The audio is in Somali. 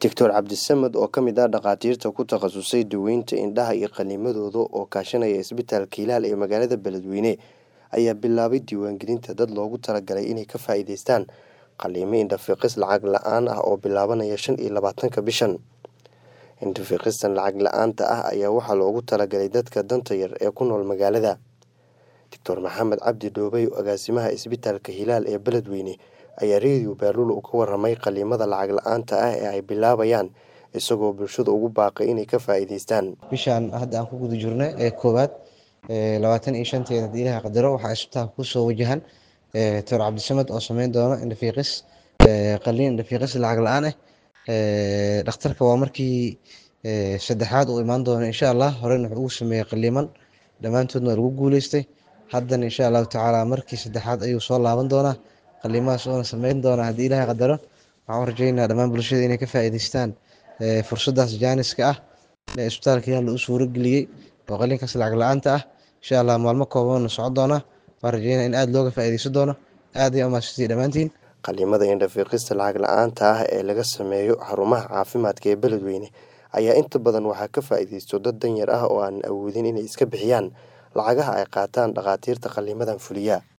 Doctor Cabdisamed oo ka mid ah dhakhaatiirta ku takhasusay daweynta indhaha iyo qalimadooda oo kaashanaya isbitaalka Hilaal ee magaalada Beledweyne ayaa bilaabay diiwaangelinta dad loogu talagalay inay ka faa'iidaystaan qalliimo indho-fiiqis lacag la'aan ah oo bilaabanaya shan iyo labaatanka bishan. Indho-fiiqistan lacag la'aanta ah ayaa waxaa loogu talagalay dadka danta yar ee ku nool magaalada. Doctor Maxamed Cabdi Dhoobey agaasimaha isbitaalka Hilaal ee Beledweyne ayaa Radio Baaluul ka warramay qalliimada lacag la'aanta ah ee ay bilaabayaan isagoo bulshada ugu baaqay inay ka faa'iidaystaan. bishaan hadda aan ku guda jirno ee koowaad labaatan iyo shanteeda haddii ilaahay qadaro waxaa isbitaalka kusoo wajahan doctor cabdisamed oo sameyn doono indho-fiiqis qalliin indho-fiiqis lacag la'aan ah dhakhtarka waa markii saddexaad uu imaan doono insha allah horena wuxuu ugu sameeyey qalliiman dhammaantoodna waa lagu guuleystay haddana insha allahu tacaala markii saddexaad ayuu soo laaban doonaa qalliimadaas oona sameyn doona haddii ilaahay qadaro waxaan u rajeynayaa dhammaan bulshada inay ka faa'iidaystaan fursaddaas jaaniska ah ee isbitaalka Hilaal uu suuro geliyey oo qalliinkaas lacag la'aanta ah insha allah maalmo kooban socon doona waan rajeynaya in aad looga faa'iidaysan doono aad iyo umahadsantihiin dhammaantiin Qalliimada indho-fiiqista lacag la'aanta ah ee laga sameeyo xarumaha caafimaadka ee Beledweyne ayaa inta badan waxaa ka faa'iidaysto dad danyar ah oo aan awoodin inay iska bixiyaan lacagaha ay qaataan dhakhaatiirta qalliimadan fuliya.